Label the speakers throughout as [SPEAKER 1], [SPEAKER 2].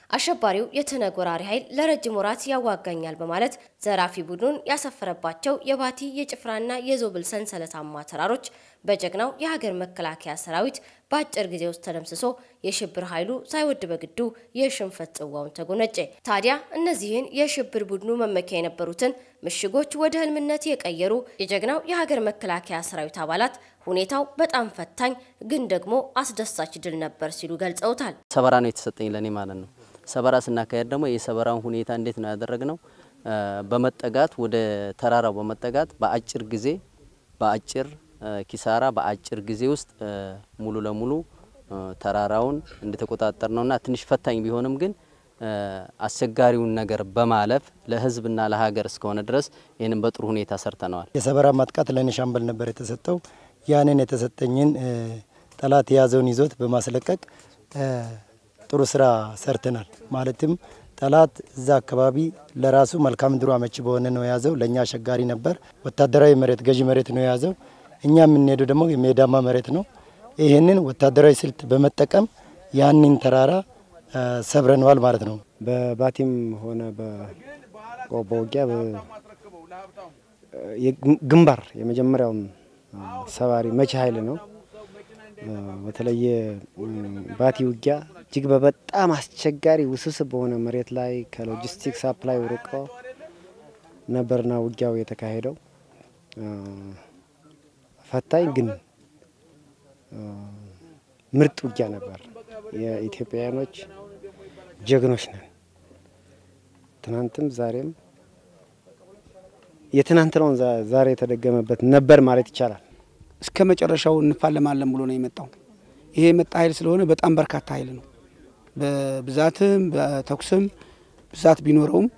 [SPEAKER 1] አሸባሪው የትነግ ወራሪ ኃይል ለረጅም ወራት ያዋጋኛል በማለት ዘራፊ ቡድኑን ያሰፈረባቸው የባቲ የጭፍራና የዞብል ሰንሰለታማ ተራሮች በጀግናው የሀገር መከላከያ ሰራዊት በአጭር ጊዜ ውስጥ ተደምስሶ የሽብር ኃይሉ ሳይወድ በግዱ የሽንፈት ጽዋውን ተጎነጨ። ታዲያ እነዚህን የሽብር ቡድኑ መመኪያ የነበሩትን ምሽጎች ወደ ህልምነት የቀየሩ የጀግናው የሀገር መከላከያ ሰራዊት አባላት ሁኔታው በጣም ፈታኝ ግን ደግሞ አስደሳች ድል ነበር ሲሉ ገልጸውታል።
[SPEAKER 2] ሰበራ ነው የተሰጠኝ ለኔ ማለት ነው። ሰበራ ስናካሄድ ደግሞ የሰበራውን ሁኔታ እንዴት ነው ያደረግነው? በመጠጋት ወደ ተራራው በመጠጋት በአጭር ጊዜ በአጭር ኪሳራ በአጭር ጊዜ ውስጥ ሙሉ ለሙሉ ተራራውን እንደተቆጣጠር ነውና ትንሽ ፈታኝ ቢሆንም ግን አስቸጋሪውን ነገር በማለፍ ለህዝብና ለሀገር እስከሆነ ድረስ ይህንን በጥሩ ሁኔታ ሰርተነዋል።
[SPEAKER 3] የሰበራ ማጥቃት ለእኔ ሻምበል ነበር የተሰጠው። ያንን የተሰጠኝን ጠላት የያዘውን ይዞት በማስለቀቅ ጥሩ ስራ ሰርተናል። ማለትም ጠላት እዛ አካባቢ ለራሱ መልክዓ ምድሩ አመቺ በሆነ ነው የያዘው። ለእኛ አስቸጋሪ ነበር። ወታደራዊ መሬት ገዢ መሬት ነው የያዘው። እኛ የምንሄደው ደግሞ የሜዳማ መሬት ነው። ይህንን ወታደራዊ ስልት በመጠቀም ያንን ተራራ ሰብረነዋል ማለት ነው።
[SPEAKER 4] በባቲም ሆነ በውጊያ ግንባር የመጀመሪያውን ሰባሪ መቼ ኃይል ነው። በተለየ ባቲ ውጊያ እጅግ በበጣም አስቸጋሪ ውስብስብ በሆነ መሬት ላይ ከሎጂስቲክስ ሳፕላይ ርቆ ነበርና ውጊያው የተካሄደው ፈታኝ ግን ምርጥ ውጊያ ነበር። የኢትዮጵያውያኖች ጀግኖች ነን። ትናንትም ዛሬም የትናንትናውን ዛሬ የተደገመበት ነበር ማለት ይቻላል።
[SPEAKER 5] እስከ መጨረሻው እንፋለማለን ብሎ ነው የመጣው። ይሄ የመጣ ኃይል ስለሆነ በጣም በርካታ ኃይል ነው። በብዛትም በተኩስም ብዛት ቢኖረውም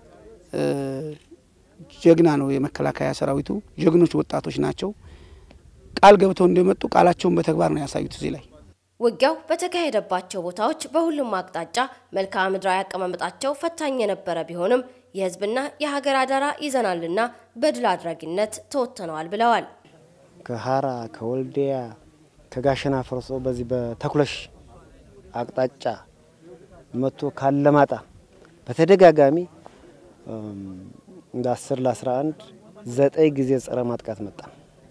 [SPEAKER 5] ጀግና ነው የመከላከያ ሰራዊቱ። ጀግኖች ወጣቶች ናቸው። ቃል ገብተው እንደመጡ ቃላቸውን በተግባር ነው ያሳዩት እዚህ ላይ
[SPEAKER 1] ውጊያው በተካሄደባቸው ቦታዎች በሁሉም አቅጣጫ መልክዓ ምድራዊ አቀማመጣቸው ፈታኝ የነበረ ቢሆንም የሕዝብና የሀገር አደራ ይዘናልና በድል አድራጊነት ተወጥተነዋል ብለዋል።
[SPEAKER 4] ከሀራ ከወልዲያ ከጋሸና ፈርሶ በዚህ በተኩለሽ አቅጣጫ መጥቶ ካለማጣ በተደጋጋሚ እንደ አስር ለአስራ አንድ ዘጠኝ ጊዜ ጸረ ማጥቃት መጣ።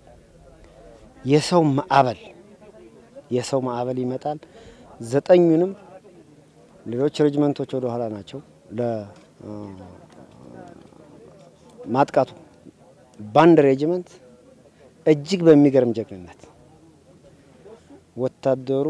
[SPEAKER 4] የሰው ማዕበል የሰው ማዕበል ይመጣል። ዘጠኙንም ሌሎች ሬጅመንቶች ወደ ኋላ ናቸው ለማጥቃቱ። ባንድ ሬጅመንት እጅግ በሚገርም ጀግንነት ወታደሩ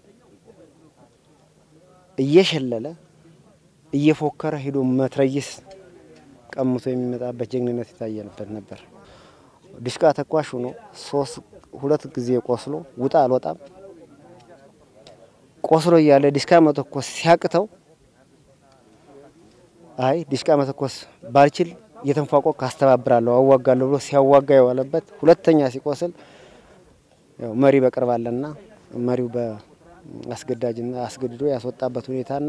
[SPEAKER 4] እየሸለለ እየፎከረ ሄዶ መትረይስ ቀምቶ የሚመጣበት ጀግንነት የታየንበት ነበር። ድሽቃ ተኳሽ ሆኖ ሶስት ሁለት ጊዜ ቆስሎ ውጣ አልወጣም ቆስሎ እያለ ዲሽቃ መተኮስ ሲያቅተው አይ ዲሽቃ መተኮስ ባልችል እየተንፏቆቅ አስተባብራለሁ አዋጋለሁ ብሎ ሲያዋጋ የዋለበት ሁለተኛ ሲቆስል ያው መሪ በቅርብ አለና መሪው በአስገዳጅና አስገድዶ ያስወጣበት ሁኔታና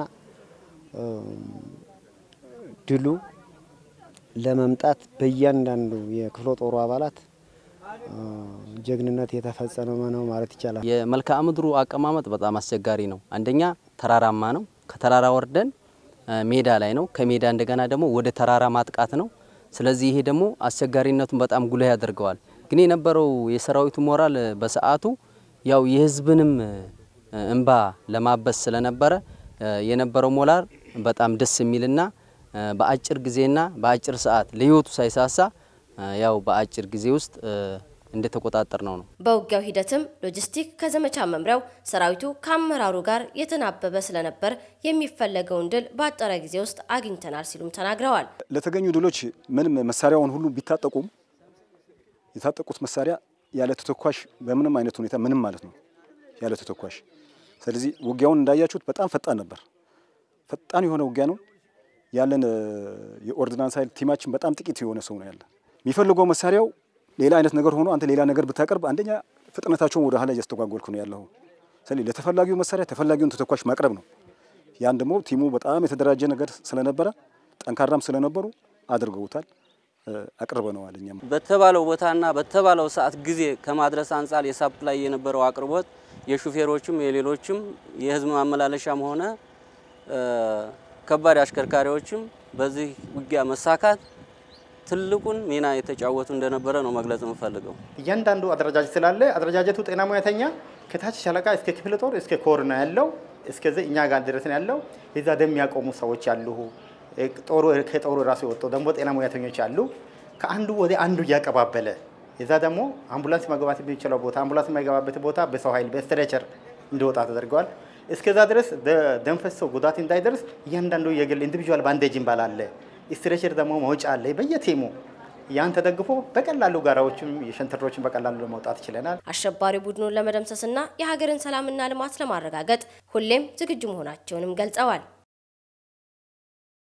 [SPEAKER 4] ድሉ ለመምጣት በእያንዳንዱ የክፍለ ጦሩ አባላት ጀግንነት የተፈጸመ ነው ማለት ይቻላል።
[SPEAKER 2] የመልክዓ ምድሩ አቀማመጥ በጣም አስቸጋሪ ነው። አንደኛ ተራራማ ነው። ከተራራ ወርደን ሜዳ ላይ ነው። ከሜዳ እንደገና ደግሞ ወደ ተራራ ማጥቃት ነው። ስለዚህ ይሄ ደግሞ አስቸጋሪነቱን በጣም ጉልህ ያደርገዋል። ግን የነበረው የሰራዊቱ ሞራል በሰዓቱ ያው የህዝብንም እንባ ለማበስ ስለነበረ የነበረው ሞራል በጣም ደስ የሚልና በአጭር ጊዜና በአጭር ሰዓት ለህይወቱ ሳይሳሳ ያው በአጭር ጊዜ ውስጥ እንደተቆጣጠር ነው ነው።
[SPEAKER 1] በውጊያው ሂደትም ሎጂስቲክ ከዘመቻ መምሪያው ሰራዊቱ ከአመራሩ ጋር የተናበበ ስለነበር የሚፈለገውን ድል በአጠረ ጊዜ ውስጥ አግኝተናል ሲሉም ተናግረዋል።
[SPEAKER 6] ለተገኙ ድሎች ምንም መሳሪያውን ሁሉ ቢታጠቁም የታጠቁት መሳሪያ ያለ ተተኳሽ በምንም አይነት ሁኔታ ምንም ማለት ነው ያለ ተተኳሽ። ስለዚህ ውጊያውን እንዳያችሁት በጣም ፈጣን ነበር። ፈጣን የሆነ ውጊያ ነው ያለን። የኦርዲናንስ ኃይል ቲማችን በጣም ጥቂት የሆነ ሰው ነው ያለ። የሚፈልገው መሳሪያው ሌላ አይነት ነገር ሆኖ አንተ ሌላ ነገር ብታቀርብ አንደኛ ፍጥነታቸውን ወደ ኋላ እያስተጓጎልክ ነው ያለው። ስለዚህ ለተፈላጊው መሳሪያ ተፈላጊውን ተተኳሽ ማቅረብ ነው። ያን ደግሞ ቲሙ በጣም የተደራጀ ነገር ስለነበረ ጠንካራም ስለነበሩ አድርገውታል፣ አቅርበነዋል። እኛም
[SPEAKER 7] በተባለው ቦታና በተባለው ሰዓት ጊዜ ከማድረስ አንጻር የሳፕላይ የነበረው አቅርቦት የሹፌሮችም የሌሎችም የህዝብ ማመላለሻም ሆነ ከባድ አሽከርካሪዎችም በዚህ ውጊያ መሳካት ትልቁን ሚና የተጫወቱ እንደነበረ ነው መግለጽ የምፈልገው።
[SPEAKER 8] እያንዳንዱ አደረጃጀት ስላለ አደረጃጀቱ ጤና ሙያተኛ ከታች ሻለቃ እስከ ክፍለ ጦር እስከ ኮር ነው ያለው። እስከዚህ እኛ ጋር ድረስ ነው ያለው። የዛ ደም የሚያቆሙ ሰዎች አሉ። ጦሩ ከጦሩ ራሱ የወጡ ደግሞ ጤና ሙያተኞች አሉ። ከአንዱ ወደ አንዱ እያቀባበለ የዛ ደግሞ አምቡላንስ መግባት የሚችለው ቦታ አምቡላንስ የማይገባበት ቦታ በሰው ኃይል በስትሬቸር እንዲወጣ ተደርገዋል። እስከዛ ድረስ ደም ፈሶ ጉዳት እንዳይደርስ እያንዳንዱ የግል ኢንዲቪዥዋል ባንዴጅ ይባላል። ስትሬቸር ደግሞ መውጫ አለ በየቴሙ ያን ተደግፎ በቀላሉ ጋራዎችም የሸንተረሮችን በቀላሉ ለመውጣት ችለናል።
[SPEAKER 1] አሸባሪ ቡድኑን ለመደምሰስና የሀገርን ሰላምና ልማት ለማረጋገጥ ሁሌም ዝግጁ መሆናቸውንም ገልጸዋል።